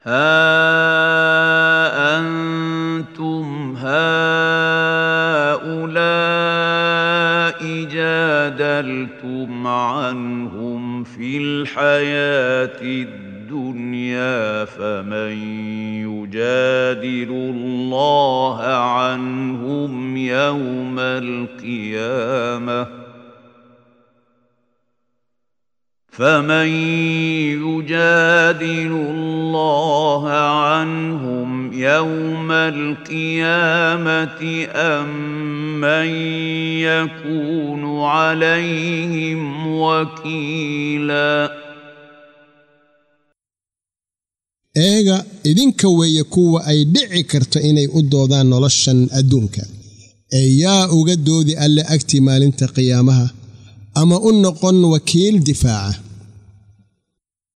ها انتم هؤلاء جادلتم عنهم في الحياه الدنيا فمن يجادل الله عنهم يوم القيامه فمن يجادل الله عنهم يوم القيامه ام من يكون عليهم وكيلا eega idinka weeye kuwa ay dhici karto inay u doodaan noloshan adduunka ee yaa uga doodi alle agtii maalinta qiyaamaha ama u noqon wakiil difaaca